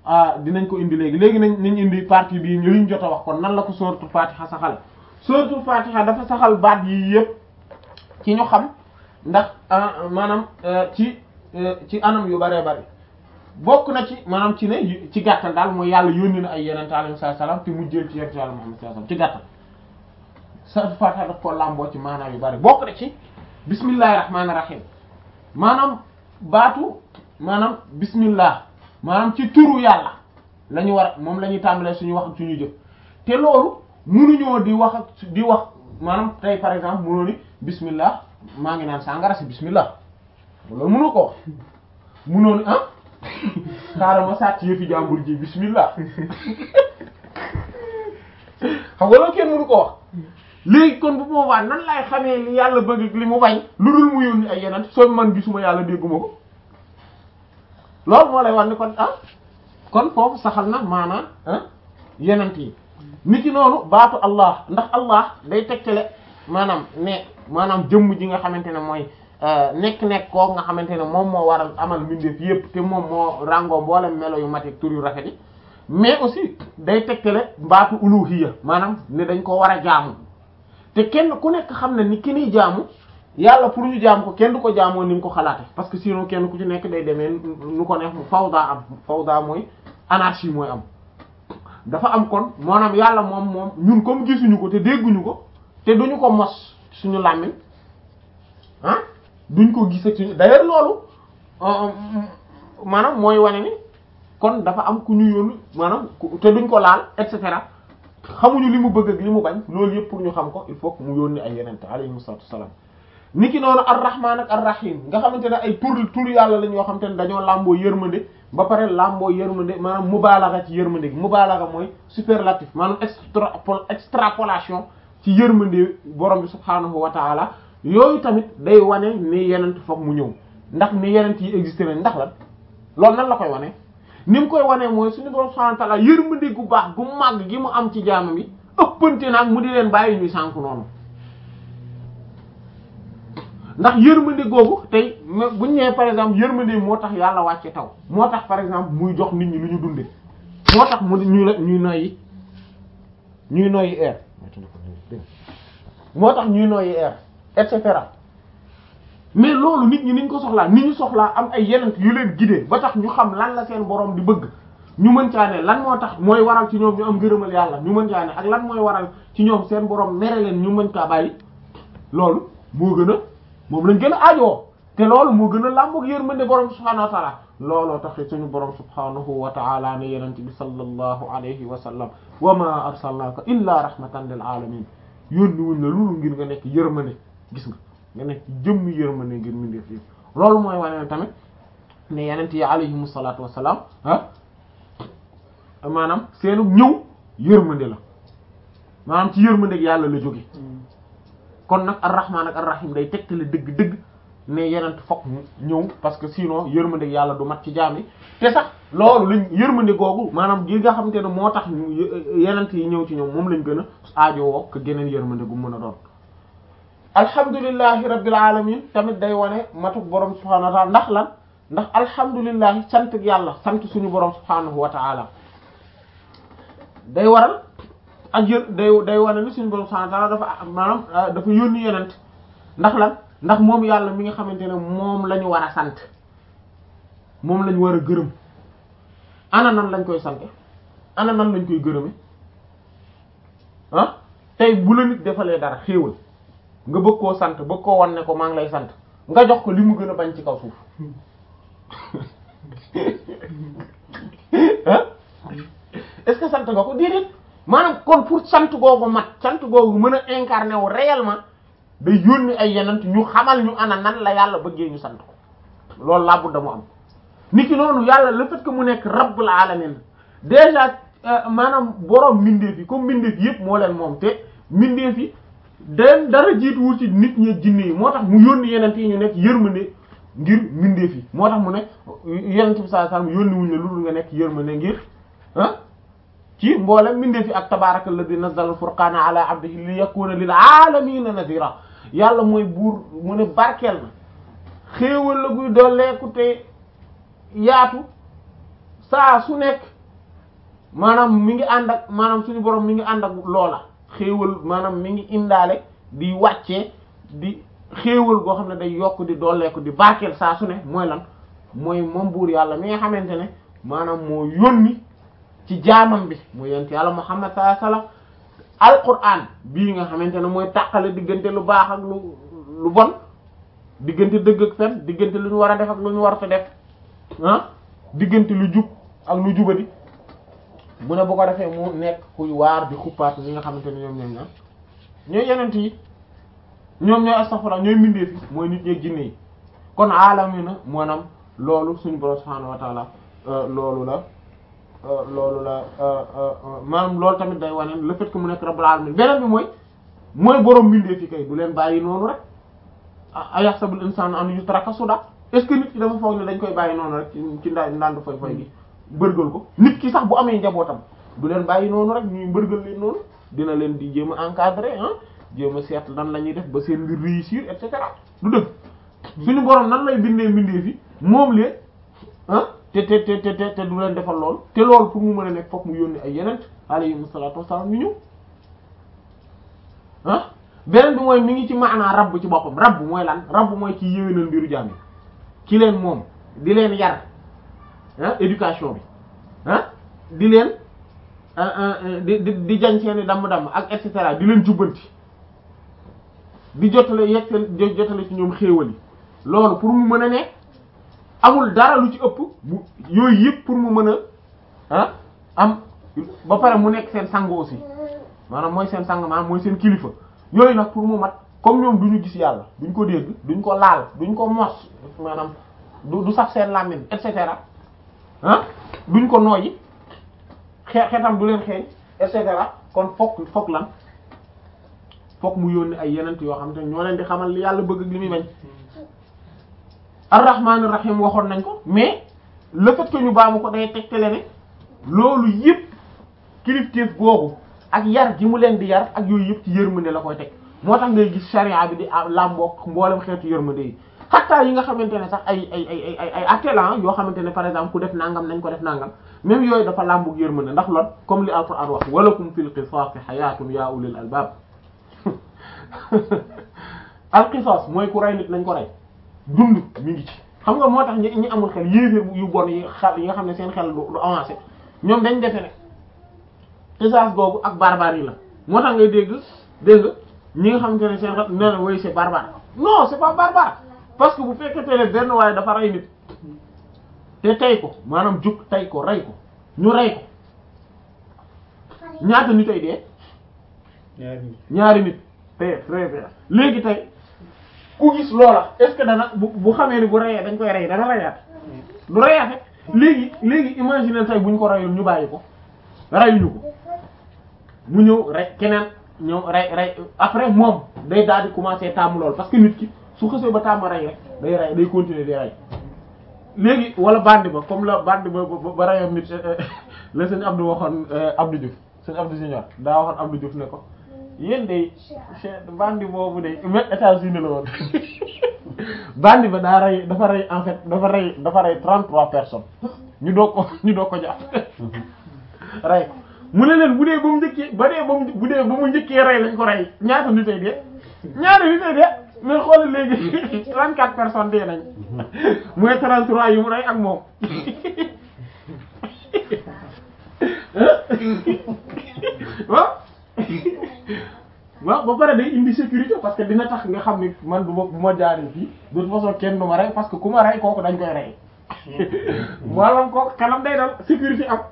dinañ ko indi léegi léegi nañ nañ indi partie bii ñu liñ jot a wax kon nan la ko suratul fatiha saxal suratul fatiha dafa saxal baat yi yëpp ci ñu xam ndax maanaam ci ci anam yu bëree bëri bokk na ci maanaam ci ne ci gàttal daal mooy yàlla yónni na ay yeneen alayhi salaam te mu jël ci yeneen yàlla Muhammad sallallahu alayhi wasallam ci gàttal suratul fatiha daf ko làmboo ci maanaam yu bëri bokk na ci bismillahir rahmanir rahim maanaam baatu maanaam bismillah maanaam ci turu yàlla la ñu war moom la ñuy tàmbalee suñu wax ak suñu jëf te loolu munuñoo di wax ak di wax maanaam tey par exemple munoo ni bismillah maa ngi naan sàngara si bismillah loolu mënu ko wax munoo ni ah xaaral ma sàcc yëfi jàmbur ji bismillah xam nga loolu kenn mënu ko wax léegi kon bu boobaa nan laay xamee li yàlla bëgg li mu bañ lu dul mu yónni ay yeneen soo man gisuma yàlla dégguma ko loolu moo lay wax ni kon ah kon foofu saxal na maanaam ah yenent yi ni ki noonu baatu allah ndax allah day tegtale maanaam ne maanaam jëmm ji nga xamante ne mooy nekk-nekk koo nga xamante ne moom moo waral amal mbindeef yépp te moom moo ràngoo mboolem melo yu mat tur yu rafet yi mais aussi day tegtale baatu uluhiyya maanaam ne dañ ko war a jaamu te kenn ku nekk xam ne ni ki niy jaamu yàlla pour ñu jaam ko kenn du ko jaamoo ni mu ko xalaate parce que sinon kenn ku ci nekk day demee nu ko neex mu fawda am fawda mooy anarchie mooy am dafa am kon maanaam yàlla moom moom ñun comme gisuñu ko te dégguñu ko te duñu ko mos suñu làmmiñ ah duñ ko gis ak suñu d'ailleurs loolu maanaam mooy wane ni kon dafa am ku ñu yónni maanaam te duñ ko laal et cetera xamuñu li mu bëgg ak li mu bañ loolu yëpp pour ñu xam ko il faut que mu yónni ay yenente alayhimu salaatu wassalaam niki noonu ar-rahman ak ar-rahim nga xamante ne ay tur tur yàlla lañ yoo xamante ne dañoo làmboo yërmande ba pare làmboo yërmande maanaam mubaalaga ci yërmande gi mubaalaga mooy superlatif maanaam extra extrapolation ci yërmande borom bi subhaanahu wa taala yooyu tamit day wane ni yenent foog mu ñëw ndax ni yenent yi existé nañ ndax lan loolu nan la koy wane ni mu koy wane mooy suñu borom subhaanahu wa taala yërmande gu baax gu màgg gi mu am ci jaamam yi ëppante naag mu di leen bàyyi ñuy sànk noonu ndax yërmande googu tey bu ñu nee par exemple yërmande moo tax yàlla wàcce taw moo tax par exemple muy jox nit ñi lu ñu dunde moo tax mu ñuy la ñuy noyyi ñuy noyyi air moo tax ñuy noyyi air et cetera mais loolu nit ñi niñ ko soxlaa nit ñu soxlaa am ay yeneen yu leen guider ba tax ñu xam lan la seen borom di bëgg ñu mën caa ne lan moo tax mooy waral ci ñoom ñu am gërëmal yàlla ñu mën caa ne ak lan mooy waral ci ñoom seen borom mere leen ñu mën kaa bàyyi loolu moo gën a moom lañ gën a aajoo te loolu moo gën a làmboog yërmande borom subhaanahu wa taala looloo tax suñu borom subhaanahu wa taala ne yenente bi sallallahu alayhi wa sallam wa ma arsalnaaka illa rahmatan lil alamin yónni wuñ la loolu ngir nga nekk yërmande gis nga nga nekk jëmm yërmande ngir mindeef yi loolu mooy wane ne tamit ne yenente yi alayhimu salaatu wassalaam ah maanaam seenu ñëw yërmande la maanaam ci yërmande yàlla la jóge kon nag ar-rahman ak ar-rahim day tegtale dëgg-dëgg ne yenent fokk ñëw parce que sinon yërmande yàlla du mat ci jaam yi te sax loolu lañ yërmande googu maanaam gi nga xamante ne moo tax yenent yi ñëw ci ñoom moom lañ gën a aajowoo que geneen yërmande gu mën a doon alhamdulillahi rabbil alamin tamit day wane matuk borom subhanahu wa ta'ala ndax lan ndax alhamdulillahi sant yàlla sant suñu borom subhanahu wa ta'ala day waral ak yër day day wane ni suñu borom subhanahu wa ta'ala dafa maanaam dafa yónni yenent ndax lan ndax moom yàlla mi nga xamante ne moom la ñu war a sant moom la ñu war a gërëm ana nan lañ koy sante ana nan lañ koy gërëme ah tey bu la nit defalee dara xéewal nga bëgg koo sant bëgg koo wan ne ko maa ngi lay sant nga jox ko li mu gën a bañ ci kaw suuf ah est-ce que sant nga ko déedéet maanaam kon pour sant googu mat sant googu mën a incarner wu réellement day yónni ay yenent ñu xamal ñu ana nan la yàlla bëggee ñu sant ko loolu laa budda mu am nit ki noonu yàlla le fait que mu nekk rabbul alamin déjà maanaam borom mbindeef yi comme mbindeef yëpp moo leen moom te mbindeef yi den dara jiituwul ci nit ñi jinne yi moo tax mu yónni yenent yi ñu nekk yërmande ngir mbindeef yi moo tax mu ne yenent bi sallallahu alayhi wasallam yónni wuñ la lu dul nga nekk yërmande ngir ah ci mboolem mbindeef yi ak tabaraka alladhi nazzala al-furqana ala abdihi li yakuna lil alamina nadhira yàlla mooy buur mu ne barkeel na xéewal la guy dooleeku te yaatu saa su nekk maanaam mi ngi ànd ak maanaam suñu borom mi ngi ànd ak loola xéewal maanaam mi ngi indaale di wàccee di xéewal goo xam ne day yokk di dooleeku di barkeel saa su ne mooy lan mooy moom buur yàlla mi nga xamante ne maanaam moo yónni ci jaamam bi mu yent yàlla Muhammad sallallahu alayhi wasallam alquran bii nga xamante ne mooy tàqale diggante lu baax ak lu lu bon diggante dëgg ak fen diggante lu ñu war a def ak lu ñu war a def ah diggante lu jub ak lu jubadi mu ne bu ko defee mu nekk kuy waar di xuppaat ñi nga xamante ne ñoom ñoom ñoom ñooy yenent yi ñoom ñooy astaghfirullah ñooy mbindeef yi mooy nit ñeeg jinne yi kon aalamina maanaam loolu suñu borom subhaanahu wa taala loolu la loolu la maanaam loolu tamit day wane le fait que mu nekk rabbul alamin beneen bi mooy mooy borom mbindeef yi kay du leen bàyyi noonu rek ayahsabul insanu an yutraka suda est-ce que nit ki dafa foog ne dañ koy bàyyi noonu rek ci ndaa ndaandu foy foy gi bërgal ko nit ki sax bu amee njabootam du leen bàyyi noonu rek ñuy mbërgal leen noonu dina leen di jéem a encadrer ah jéem a seet nan la ñuy def ba seen mbir réussir et cetera du dëgg suñu borom nan lay bindee mbindee fi moom leen ah te te te te te du leen defal lool te loolu pour mu mën a nekk fokk mu yónni ay yeneen alayhimu salaatu wassalaam ñu ñëw ah beneen bi mooy mi ngi ci maanaa rabb ci boppam rabb mooy lan rabb mooy ci yéwénal mbiru jaam yi ki leen moom di leen yar ah éducation bi ah di leen di di di jañ seeni damm-damm ak et cetera di leen jubbanti di jotale yegg jotale ci ñoom xéewal yi loolu pour mu mën a nekk amul dara lu ci ëpp bu yooyu yëpp pour mu mën a ah am ba pare mu nekk seen sang aussi maanaam mooy seen sang maanaam mooy seen kilifa yooyu nag pour mu mat comme ñoom du ñu gis yàlla duñ ko dégg duñ ko laal duñ ko mos maanaam du du sax seen làmmiñ et cetera ah duñ ko nooyi xe xetam du leen xeeñ et cetera kon fokk fokk lan fokk mu yónni ay yenent yoo xam te ñoo leen di xamal li yàlla bëgg ak li muy bañ ar-rahmanir rahim waxoon nañ ko mais le fait que ñu baamu ko day tegtale ne loolu yëpp kilifteef googu ak yar gi mu leen di yar ak yooyu yëpp ci yërmande la koy teg moo tax ngay gis charia bi di làmboog mboolem xeetu yërmande yi xattaa yi nga xamante ne sax ay ay ay ay ay attelan yoo xamante ne par exemple ku def nangam nañ ko def nangam même yooyu dafa làmboog yërmande ndax lool comme li alquran wax walakum fil qisaasi hayatun ya ulil albab al qisas mooy ku rey nit nañ ko rey dund mi ngi ci xam nga moo tax ñi ñi amul xel yéeféer yu bon yi xel yi nga xam ne seen xel du avancé ñoom dañ defe ne qisas googu ak barbarie la moo tax ngay dégg dégg ñi nga xamante ne seen xel nee na woy c'est barbare non c'est pas barbare parce que bu fekkente ne benn waaye dafa rey nit te tey ko maanaam jug tey ko rey ko ñu rey ko ñaata nit ay dee ñaari nit te très bien léegi tey ku gis loola est-ce que dana bu bu xamee ni bu reyee dañ koy rey dana reyaat du reyaate léegi léegi imaginer tey buñ ko reyul ñu bàyyi ko reyuñu ko mu ñëw rey keneen ñëw rey rey après moom day daal di commencer tàmm lool parce que nit ki su xësee ba tàmm rey rek day rey day continuer di rey léegi wala bandi ba comme la bandi ba ba reyoon nit la sëñ Abdou waxoon Abdou Diouf sëñ Abdou Junior daa waxoon Abdou Diouf ne ko yéen de bandi boobu de même États-Unis la woon bandi ba daa rey dafa rey en fait dafa rey dafa rey trente-trois personnes ñu doog ko ñu doog ko jàpp rey ko mu ne leen bu dee ba mu njëkkee ba dee ba mu bu dee ba mu njëkkee rey lañ ko rey ñaata nit ay dee ñaata nit ay dee mais xoolal léegi trente-quatre personnes dee nañ mooy trente-trois yu mu rey ak moom waaw waaw ba pare day indi sécurité parce que dina tax nga xam ni man bu ma bu ma jaaree fii de toute façon kenn du ma rey parce que ku ma rey kooku dañ koy rey maanaam kooku xelam day dal sécurité am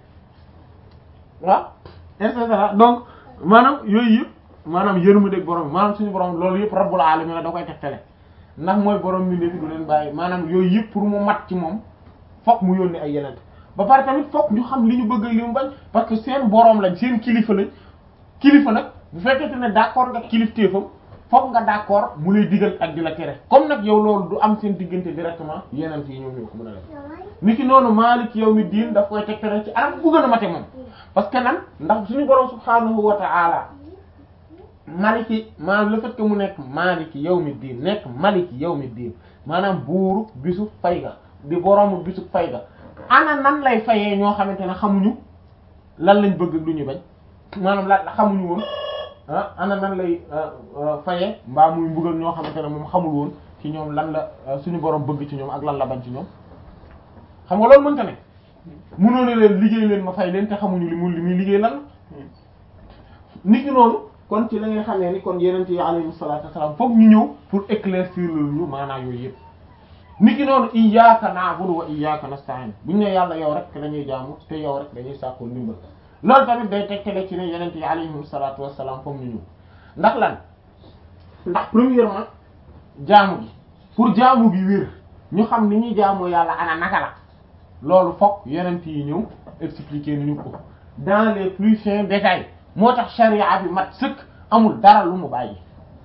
waaw et cetera donc maanaam yooyu yëpp maanaam yërmandeeg borom maanaam suñu borom loolu yëpp rabbul alamin la da koy tegtale ndax mooy borom mi nekk du leen bàyyi maanaam yooyu yëpp pour mu mat ci moom fokk mu yónni ay yeneen ba pare tamit fokk ñu xam li ñu bëgg li mu bañ parce que seen borom lañ seen kilifa lañ kilifa nag bu fekkente ne d'accord nga kilifteefam fokk nga d'accord mu lay digal ak di la tere comme nag yow loolu du am seen diggante directement yeneen yi ñoom ñoo ko mën a def ni ki noonu Maalik yawmi diin daf koy tegtere ci anam bu gën a mate moom parce que nan ndax suñu borom subhaanahu wa ta'ala maliki maanaam le fait que mu nekk maliki yawmi diin nekk maliki yawmi diin maanaam buuru bisu fay ga di boroomu bisu fay ga ana nan lay fayee ñoo xamante ne xamuñu lan lañ bëgg ak lu ñuy bañ maanaam la xamuñu woon ah ana nan lay faye mbaa muy mbugal ñoo xamante ne moom xamul woon ci ñoom lan la suñu borom bëgg ci ñoom ak lan la bañ ci ñoom xam nga loolu mënta ne mënoo ne leen liggéey leen ma fay leen te xamuñu li mu li muy liggéey lan la nit ñi noonu kon ci la ngay xamee ni kon yeneen yi alayhi salaatu wassalaam foog ñu ñëw pour éclaircir ñu maanaam yooyu yëpp nit ki noonu iyyaka na'budu wa iyyaka nasta'in buñu ne yàlla yow rek dañuy jaamu te yow rek dañuy sàkkul ndimbal loolu tamit day tegtale ci ne yeneen yi alayhi salaatu wassalaam foog ñu ñëw ndax lan ndax premièrement jaamu gi pour jaamu gi wér ñu xam ni ñuy jaamoo yàlla ana naka la loolu foog yeneen yi ñëw expliquer ni ñu ko dans les plus fins détails moo tax sharia bi mat sëkk amul dara lu mu bàyyi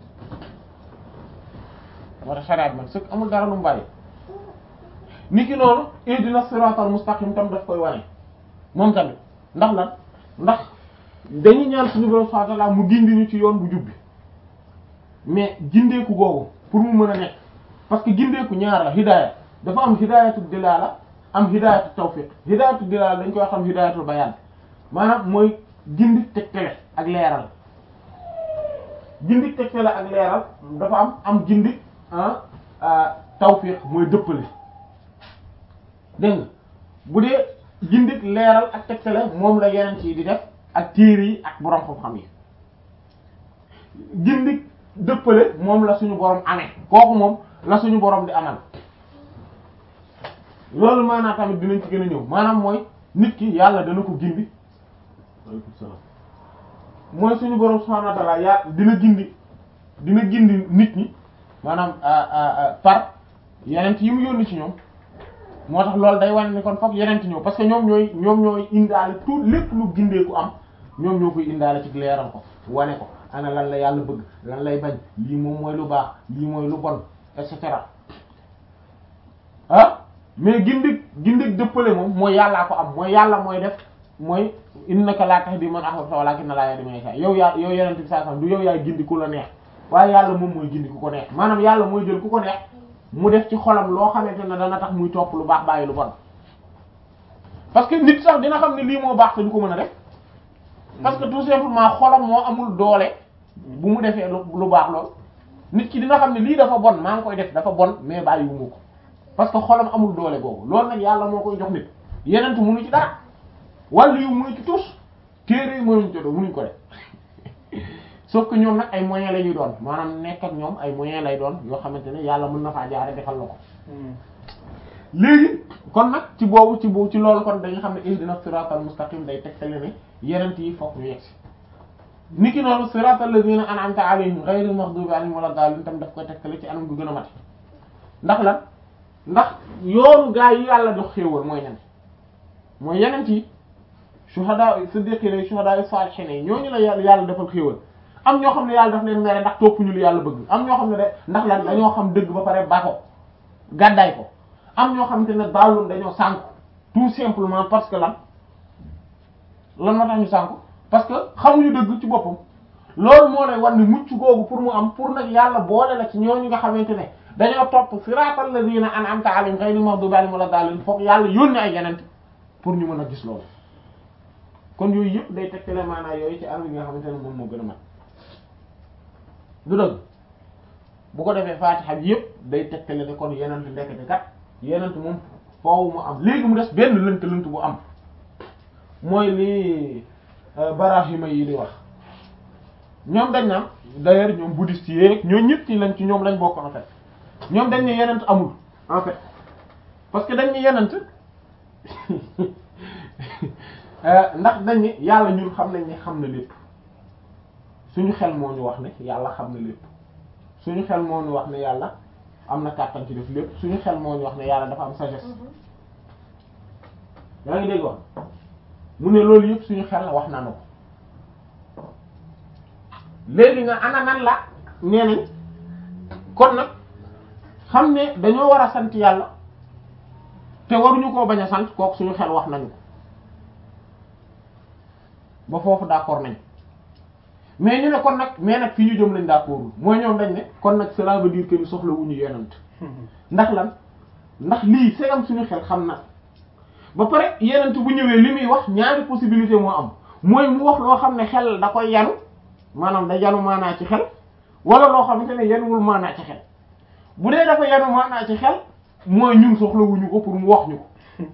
moo tax sharia bi mat sëkk amul dara lu mu bàyyi ni ki noonu ihdina siratal mustaqim tam daf koy wane moom tamit ndax lan ndax dañuy ñaan suñu borom subhanahu wa ta'ala mu gindi ñu ci yoon bu jubbi mais gindeeku googu pour mu mën a nekk parce que gindeeku ñaar la hidaaya dafa am hidaayatu dilala am hidaayatu tawfiq hidaayatu dilala dañ koy xam hidaayatul bayaan maanaam mooy gindi tegtale ak leeral gindi tegtale ak leeral dafa am am gindi ah tawfiq mooy dëppale dégg nga bu dee gindi leeral ak tegtale moom la yeneen ci di def ak téere yi ak borom xam-xam yi gindi dëppale moom la suñu borom amee kooku moom la suñu borom di amal loolu maanaam tamit dinañ ci gën a ñëw maanaam mooy nit ki yàlla dana ko gindi waaleykum salaam mooy suñu borom subhanahu wa ta'ala yaa dina gindi dina gindi nit ñi maanaam par yeneen yi mu yónni ci ñoom moo tax loolu day wane ni kon fokk yeneen ñëw parce que ñoom ñooy ñoom ñooy indaale tout lépp lu gindeeku am ñoom ñoo koy indaale ci leeral ko wane ko ana lan la yàlla bëgg lan lay bañ lii moom mooy lu baax lii mooy lu bon et cetera ah mais gindig gindig dëppale moom mooy yàllaa ko am mooy yàlla mooy def mooy innaka laa tahdi man ahbabta walakinna Allaha yahdi man yasha yow yaa yow yeneen bi saa du yow yaay gindi ku la neex waaye yàlla moom mooy gindi ku ko neex maanaam yàlla mooy jël ku ko neex mu def ci xolam loo xamante ne dana tax muy topp lu baax bàyyi lu bon parce que nit sax dina xam ne lii moo baax te du ko mën a def parce que tout simplement xolam moo amul doole bu mu defee lu baax lool nit ki dina xam ne lii dafa bon maa ngi koy def dafa bon mais bàyyiwuma ko parce que xolam amul doole boobu loolu nag yàlla moo koy jox nit yeneen mënu ci dara wàllu yu mënu ci tus téere yi mënuñ ci do mënuñ ko def sauf que ñoom nag ay moyens la ñuy doon maanaam nekk ak ñoom ay moyens lay doon yoo xamante ne yàlla mën na faa jaare defal la ko léegi kon nag ci boobu ci boobu ci loolu kon dañu xam ne ihdina siratal mustaqim day tegtale ne yenent yi fokk ñu yegsi ni ki noonu siratal ladina an'amta alayhim ghayril maghdubi alayhim wala daalin tam daf koy tegtale ci anam gu gën a mati ndax lan ndax yoonu gaa yi yàlla dox xéewal mooy ñan mooy yenent yi shuhada siddiqina shuhada salihin yi ñooñu la yàlla yàlla defal xéewal am ñoo xam ne yàlla daf leen mere ndax toppuñu lu yàlla bëgg am ñoo xam ne de ndax lan dañoo xam dëgg ba pare ba ko gàddaay ko am ñoo xamante ne daawul dañoo sànku tout simplement parce que lan lan moo tax ñu sànku parce que xamuñu dëgg ci boppam loolu moo lay war ni mucc googu pour mu am pour nag yàlla boole la ci ñooñu nga xamante ne dañoo topp siratal ladina an'amta alayhim ghayril maghdubi alayhim wala daalin foog yàlla yónni ay yeneen pour ñu mën a gis loolu kon yooyu yëpp day tegtale maanaa yooyu ci anam yi nga xamante ne moom moo gën a mat du dëgg bu ko defee faatixa bi yëpp day tegtale ne kon yenent ndekete kat yenent moom foofu mu am léegi mu des benn lënt lënt bu am mooy li barahima yi di wax ñoom dañ naan d'ailleurs ñoom bouddhistes yi ñoo ñëpp ci lañ ci ñoom lañ bokk en fait ñoom dañ ne yenent amul en fait parce que dañ ne yenent ndax dañ ne yàlla ñun xam nañ ne xam na lépp suñu xel moo ñu wax ne yàlla xam na lépp suñu xel moo ñu wax ne yàlla am na kàttan ci def lépp suñu xel moo ñu wax ne yàlla dafa am sagesse yaa ngi dégg wax mu ne loolu yëpp suñu xel wax na ko léegi nga ana nan la nee nañ kon nag xam ne dañoo war a sant yàlla te waruñu koo bañ a sant kooku suñu xel wax nañu ko ba foofu d'accord nañ mais ñu ne kon nag mais nag fi ñu jëm lañ d'accord mooy ñoom dañ ne kon nag cela veut dire que ni soxla wuñu yonent ndax lan ndax lii segam suñu xel xam na ba pare yenent bu ñëwee li muy wax ñaari possibilité moo am mooy mu wax loo xam ne xel da koy yanu maanaam da yanu maanaa ci xel wala loo xamante ne yanuwul maanaa ci xel bu dee dafa yanu maanaa ci xel mooy ñun soxlawuñu ko pour mu wax ñu ko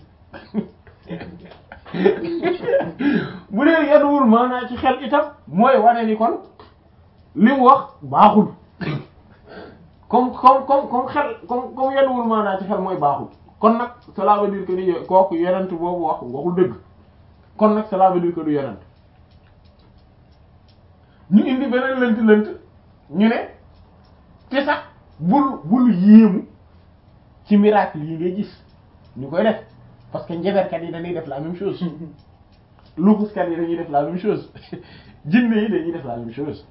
bu dee yanuwul maanaa ci xel itam mooy wane ni kon li mu wax baaxul comme comme comme comme xel comme comme yanuwul maanaa ci xel mooy baaxul kon nag cela veut dire que ni kooku yonent boobu wax waxul dëgg kon nag cela veut dire que du yonent ñu indi beneen lënt lënt ñu ne te sax bul bul yéemu ci miracle yi ngay gis ñu koy def parce que njeberkat yi dañuy def la même chose luxuskat yi dañuy def la même chose jinne yi dañuy def la même chose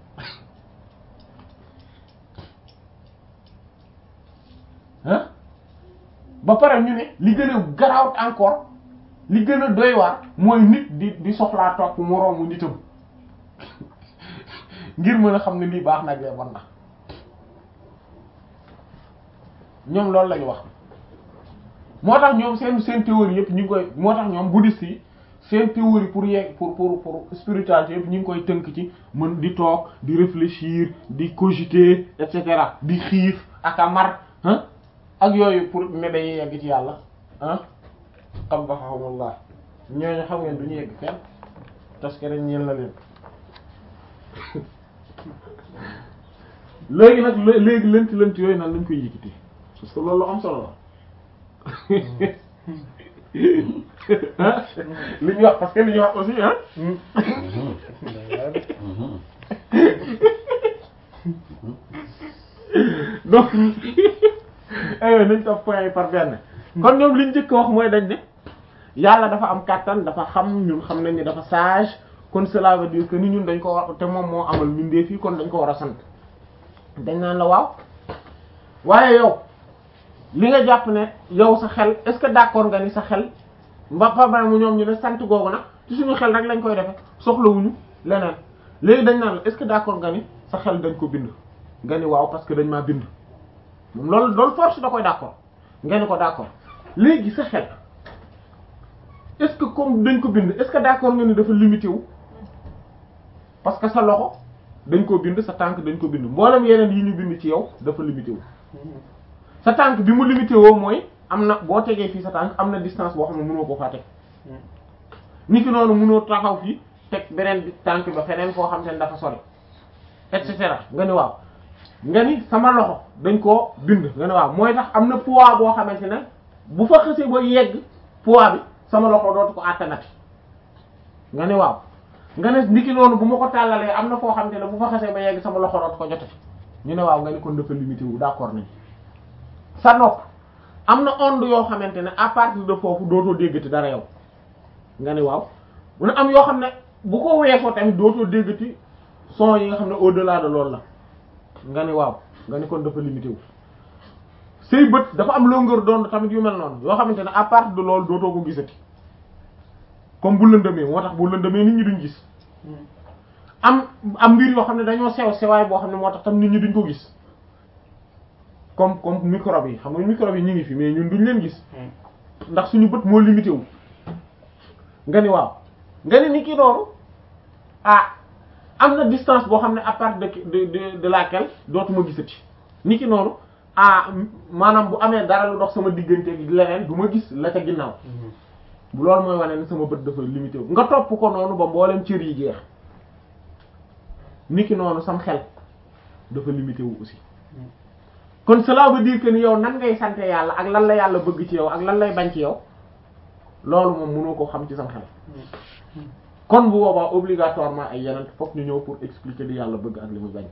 ah ba pare ñu ne li gën a garawat encore li gën a doy waar mooy nit di di soxlaa topp moroomu nitam ngir mën a xam ne lii baax nag lee bon na ñoom loolu lañu wax moo tax ñoom seen seen théorie yëpp ñu ngi koy moo tax ñoom bouddhiste yi seen théorie pour yeeg pour pour pour spiritualité yëpp ñu ngi koy tënk ci mën di toog di réfléchir di cogiter et cetera di xiif ak a mar ah ak yooyu pour ne day yegg ci yàlla ah xam ba xamullah ñooñu xam ngeen du ñu yegg fenn parce que dañ ñeel na leen léegi nag léegi lënt lënt yooyu nag lañ koy yëkkati parce que loolu am solo la li ñu wax parce que li ñu wax aussi ah donc aywa nañ topp point yi par benn kon ñoom liñ njëkk wax mooy dañ ne yàlla dafa am kàttan dafa xam ñun xam nañ ni dafa sage kon cela veut dire que ni ñun dañ ko war te moom moo amal mbindeef yi kon dañ ko war a sant dañ naan la waaw waaye yow li nga jàpp ne yow sa xel est-ce que d'accord nga ni sa xel mba pabare mu ñoom ñu ne sant googu nag ci suñu xel rek lañ koy defe soxlawuñu leneen léegi dañ naan la est-ce que d'accord nga ni sa xel dañ ko bind nga ni waaw parce que dañ maa bind moom loolu loolu force da koy d'accord nga ni ko d'accord léegi sa xel est-ce que comme dañ ko bind est-ce que d'accord nga ni dafa limité wu parce que sa loxo dañ ko bind sa tànk dañ ko bind mboolem yeneen yi ñu bind ci yow dafa limité wu sa tànk bi mu limité woo mooy am na boo tegee fii sa tànk am na distance boo xam ne mënoo ko faa teg ni ki noonu mënoo taxaw fii teg beneen tànk ba feneen foo xam te ne dafa sori et cetera nga ni waaw nga ni sama loxo dañ koo bind nga ni waaw mooy tax am na poids boo xamante ne bu fa xësee ba yegg poids bi sama loxo dootu ko àttanati nga ni waaw nga ne niki noonu bu ma ko tàllalee am na foo xamante ne bu fa xasee ba yegg sama loxo dootu ko jotati ñu ne waaw nga ni kon dafa limité wu d'accord nañ sa nopp am na onde yoo xamante ne à partir de foofu dootoo déggati dara yow nga ni waaw mu ne am yoo xam ne bu ko weesoo tamit dootoo déggati son yi nga xam ne au-delà de loolu la nga ni waaw nga ni kon dafa limité wu say bët dafa am longueur d'onde tamit yu mel noonu yoo xamante ne à partir de loolu dootoo ko gisati comme bu lëndëmee moo tax bu lëndëmee nit ñi duñ gis am am mbir yoo xam ne dañoo sew sewaay boo xam ne moo tax tam nit ñi duñ ko gis comme comme microbe yi xam nga microbe yi ñu ngi fi mais ñun duñ leen gis ndax suñu bët moo limité wu nga ni waaw nga ni ni ki noonu ah am na distance boo xam ne à partir de de de laquelle dootuma gisati ni ki noonu ah maanaam bu amee dara lu dox sama diggante gi leneen du ma gis la ca ginnaaw bu loolu mooy wane ne sama bët dafa limité wu nga topp ko noonu ba mboolem cër yi jeex ni ki noonu sam xel dafa limité wu aussi kon cela veut dire que ni yow nan ngay sante yàlla ak lan la yàlla bëgg ci yow ak lan lay bañ ci yow loolu moom mënoo ko xam ci sam xel kon bu boobaa obligatoirement ay yeneen fokk ñu ñëw pour expliquer li yàlla bëgg ak li muy bañ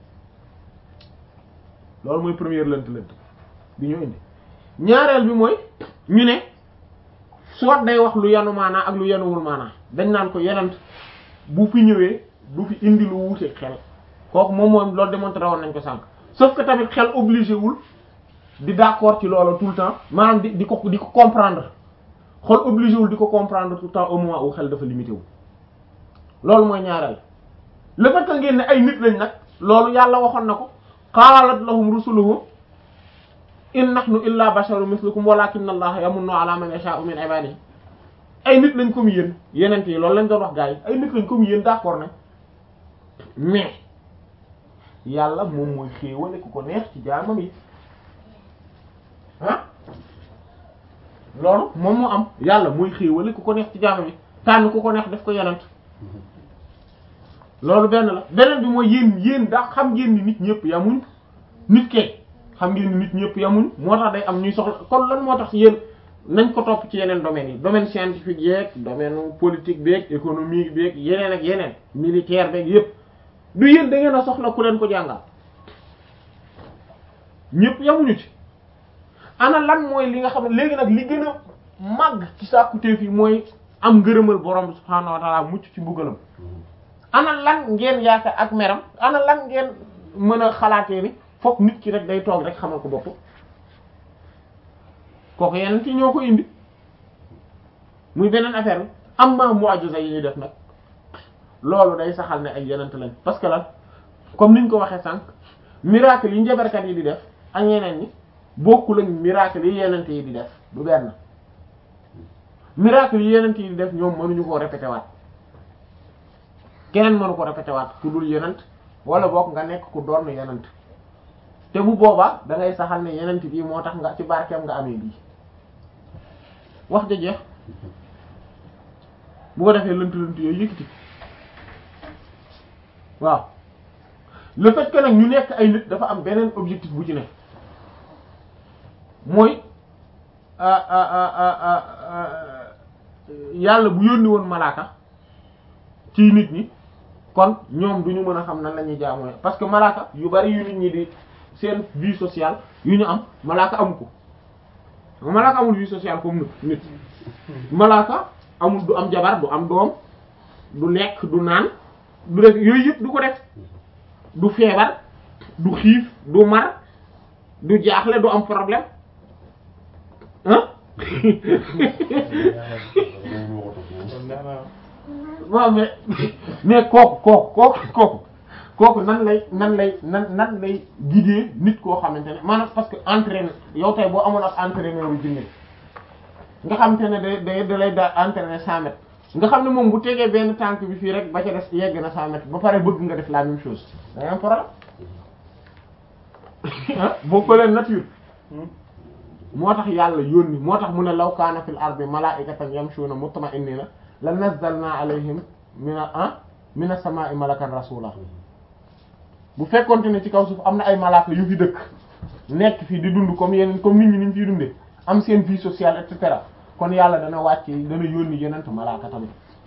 loolu mooy première lënt lënt bi ñu indi ñaareel bi mooy ñu ne soit day wax lu yanu maanaa ak lu yanuwul maanaa dañ naan ko yenent bu fi ñëwee du fi indi lu wuute xel kooku moom moom loolu démontré woon nañ ko sànq sauf que tamit xel obligé wul di d'accord ci loolu tout le temps maanaam di di ko di ko comprendre xol obligé wul di ko comprendre tout le temps au moment où xel dafa limité wu loolu mooy ñaareel le fait que ngeen ne ay nit lañ nag loolu yàlla waxoon na ko qaalat lahum rusuluhum in nahnu illa basharun mislukum walakinna allaha yamunnu ala man yasha'u min ibadihi ay nit lañ comme yéen yeneen yi loolu lañ doon wax gars yi ay nit lañ comme yéen d'accord na mais yàlla moom mooy xéewale ku ko neex ci jaamam yi ah loolu moom moo am yàlla mooy xéewale ku ko neex ci jaamam yi tànn ku ko neex def ko yenent loolu benn la beneen bi mooy yéen yéen daa xam ngeen ni nit ñëpp yamuñ nit kee xam ngeen ni nit ñëpp yamuñ moo tax day am ñuy soxla kon lan moo tax yéen nañ ko topp ci yeneen domaines yi domaine scientifique yeeg domaine politique beeg économique beeg yeneen ak yeneen militaire beeg yépp du yéen da ngeen a soxla ku leen ko jàngal ñëpp yamuñu ci ana lan mooy li nga xam ne léegi nag li gën a màgg ci sàkkuteef yi mooy am ngërëmal borom bi subhaanahu wa ta'ala mucc ci mbugalam ana lan ngeen yaakaar ak meram ana lan ngeen mën a xalaatee ni fokk nit ki rek day toog rek xamal ko bopp kooku yeneen ci ñoo ko indi muy beneen affaire bi am ma mu'jiza yi ñuy def nag loolu day saxal ne ay yenent lañ parce que lan comme niñ ko waxee sànq miracle yi njabarkat yi di def ak ñeneen ñi bokkul ak miracle yi yenent yi di def du benn miracle yi yenent yi di def ñoom mënuñu koo répété waat keneen mënu ko répété waat ku dul yenent wala bokk nga nekk ku doon yenent te bu boobaa da ngay saxal ne yenent bii moo tax nga ci barkeem nga amee bii wax ja jeex bu ko defee lënt lënt yooyu yëkkati waaw le fait que nag ñu nekk ay nit dafa am beneen objectif bu ci nekk mooy yàlla bu yónni woon malaaka ci nit ñi kon ñoom duñu mën a xam nan la ñuy jaamoo parce que malaaka yu bari yu nit ñi di seen vie sociale yu ñu am malaaka amu ko malaaka amul vie sociale comme nit malaaka amul du am jabar du am doom du lekk du naan du def yooyu yëpp du ko def du feebar du xiif du mar du jaaxle du am problème ah waaw mais mais kooku kooku kooku kooku kooku nan lay nan lay nan nan lay guider nit koo xamante ne maanaam parce que entraîneur yow tey boo amoon ab entraîneur yu jinne nga xamante ne day day da lay da entraîner cent mètres nga xam ne moom bu tegee benn tànk bi fii rek ba ca des yegg na cent mètres ba pare bëgg nga def la même chose day am problème ah boo ko leen nature moo tax yàlla yónni moo tax mu ne law kaana fil ardi malaa'ikatan yamshuuna mutma'innina la nazzalna alayhim mina ah mina samaa'i malakan rasula bu fekkonte ne ci kaw suuf am na ay malaaka yu fi dëkk nekk fii di dund comme yeneen comme nit ñi ni ñu fiy dundee am seen vie sociale et cetera kon yàlla dana wàcce dana yónni yeneen malaaka tamit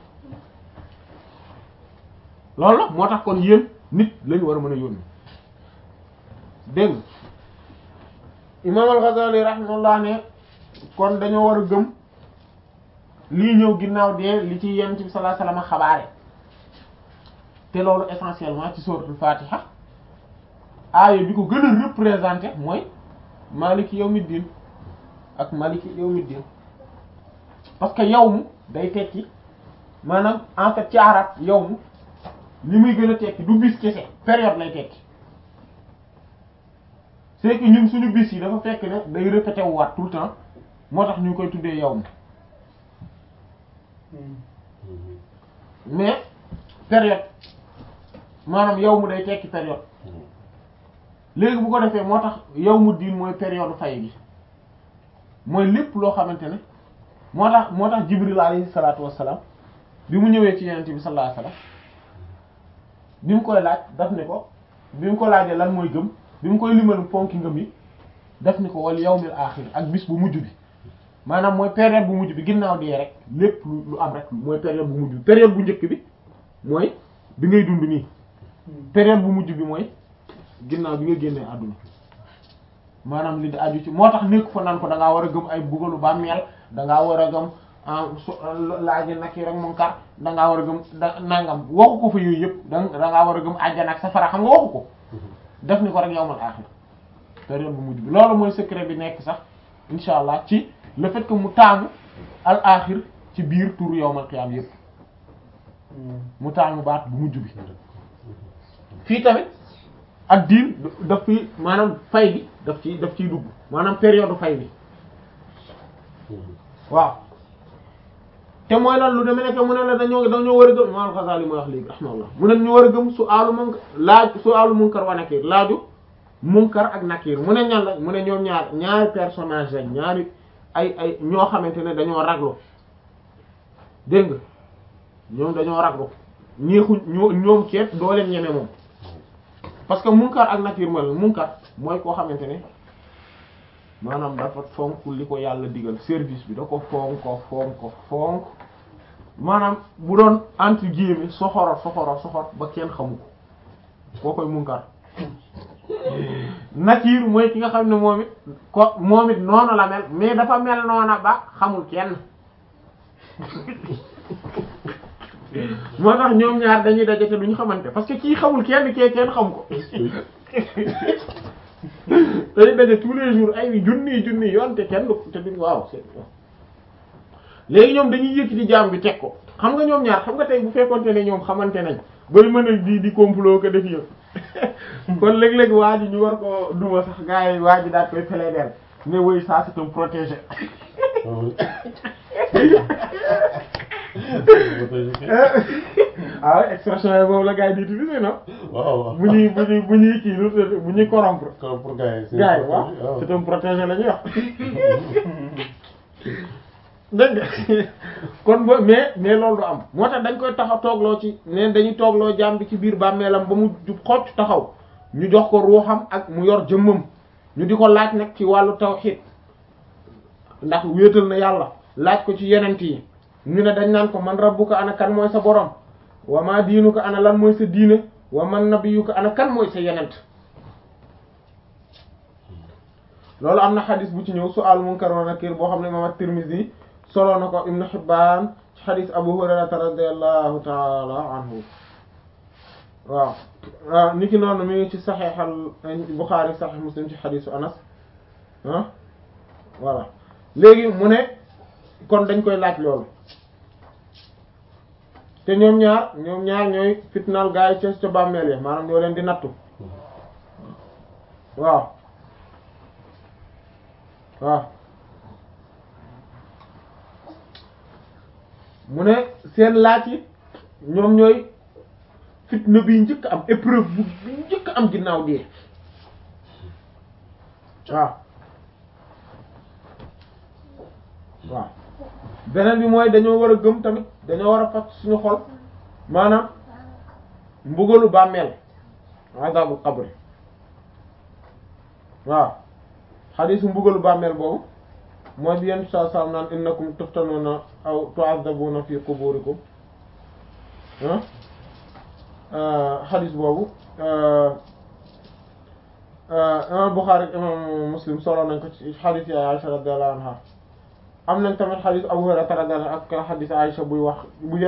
loolu la moo tax kon yéen nit lañu war a mën a yónni dégg nga imaam al-Ghazali rahimahullah ne kon dañoo war a gëm lii ñëw ginnaaw dee li ci yonent bi sallallahu alayhi wasallam xabaare te loolu essentiellement ci suratul Fatiha aaya bi ko gën a représenter mooy maliki yawmiddin ak maliki yawmiddin parce que yawmu day tekki maanaam en fait ci arab yawmu li muy gën a tekki du bis kese période lay tekki c'est que ñun suñu bis yi dafa fekk ne day répété wu waat tout le temps moo tax ñu koy tuddee yawmu mais période maanaam yawmu day tekki période léegi bu ko defee moo tax yawmu diin mooy période fay gi mooy lépp loo xamante ne moo tax moo tax Jibril alayhi salaatu wassalaam bi mu ñëwee ci yonent bi sallallahu alayhi wasallam bi mu koy laaj daf ne ko bi mu ko laajee lan mooy gëm bi mu koy limal ponki ngëm yi daf ni ko wal yawmil aaxir ak bis bu mujj bi maanaam mooy période bu mujj bi ginnaaw dee rek lépp lu lu am rek mooy période bu mujj bi période bu njëkk bi mooy bi ngay dund nii période bu mujj bi mooy ginnaaw bi nga génnee àdduna maanaam li di aju ci moo tax nekk fa naan ko da ngaa war a gëm ay bugalu bàmmeel da ngaa war a gëm laaji nag yi rek munkar da ngaa war a gëm da nangam waxu ko fa yooyu yëpp da da ngaa war a gëm àjjana ak safara xam nga waxu ko def ni ko rek yawmal aaxir période bu mujj bi loolu mooy secret bi nekk sax insha allah ci le fait que mu taamu al aaxir ci biir tur yawmal qiyaam yëpp mu taamu baat bu mujj bi fii tamit ak diin daf fi maanaam fay bi daf ci daf ciy dugg maanaam période fay bi waaw te mooy lan lu demee nekk mu ne la dañoo dañoo war a gëm Imam Al-Ghazali mooy wax léegi rahimahullah mu ne ñu war a gëm su aalu munkar laaj su aalu munkar wa nakir laaju munkar ak nakir mu ne ñan la mu ne ñoom ñaar ñaari personnage lañ ñaari ay ay ñoo xamante ne dañoo raglu dégg nga ñoom dañoo raglu ñeexu ñoo ñoom ceet doo leen ñeme moom parce que munkar ak nakir mooy munkar mooy koo xamante ne maanaam dafa fonk li ko yàlla digal service bi da ko fonk ko fonk ko fonk maanaam bu doon entre guillemets soxoro soxoro soxor ba kenn xamu ko koo koy munkar nakir mooy ki nga xam ne moom it ko moom it noonu la mel mais dafa mel noona ba xamul kenn moo tax ñoom ñaar dañuy daje te duñu xamante parce que kii xamul kenn kee kenn xam ko dañuy daje tous les jours ay junni junni yoon te kenn te duñ waaw c'est léegi ñoom dañuy yëkkati jaam bi teg ko xam nga ñoom ñaar xam nga tey bu fekkonte ne ñoom xamante nañ bay mën a di di complot ko def yëpp kon léeg-léeg waa ji ñu war ko duma sax gars yi waa ji daal koy plaider mais oui ça c'est un protégé ah ouais expression yi boobu la gars yi di utiliser non waaw waaw bu ñuy bu ñuy bu ñuy kii lu bu ñuy corrompre pour pour gars yi. gars yi waaw c'est un protégé la ñuy wax dégg nga kon ba mais mais loolu du am moo tax dañ koy taxa toogloo ci neen dañuy toogloo jaam bi ci biir bàmmeelam ba mu jub xocc taxaw ñu jox ko ruuxam ak mu yor jëmmam ñu di ko laaj nag ci wàllu tawhid ndax wéetal na yàlla laaj ko ci yenent yi ñu ne dañ naan ko man rabbuka ana kan mooy sa borom wa ma diinuka ana lan mooy sa diine wa man nabiyuka ana kan mooy sa yenent loolu am na xadis bu ci ñëw su'al munkar wa nakir boo xam ne imam at-Tirmidhi solo na ko Ibn Hibban ci xadis Abu Hurayrata radiyallahu ta'ala anhu waaw niki noonu mi ngi ci Sahih al-Bukhari Sahih Muslim ci xadisu Anas ah voilà léegi mu ne kon dañ koy laaj loolu te ñoom ñaar ñoom ñaar ñooy fitnaal gaa yi ca ca bàmmeel yi maanaam ñoo leen di nattu waaw waaw mu ne seen laaj yi ñoom ñooy fitna bi njëkk am épreuve bu bi njëkk am ginnaaw dee waaw waaw beneen bi mooy dañoo war a gëm tamit dañoo war a fat suñu xol maanaam mbugalu bàmmeel azabul qabri waaw xadiisu mbugalu bàmmeel boobu mooy bi yenn saa saa naan innakum tuftanuna aw tu'azzabuna fi quburikum ah xadiis boobu imam Bukhari imam Muslim solo nañ ko ci xadiis ya Aisha radiyallahu anha am nañ tamit xadiis Abu Hurayra radiyallahu anhu ak xadiis Aisha buy wax bu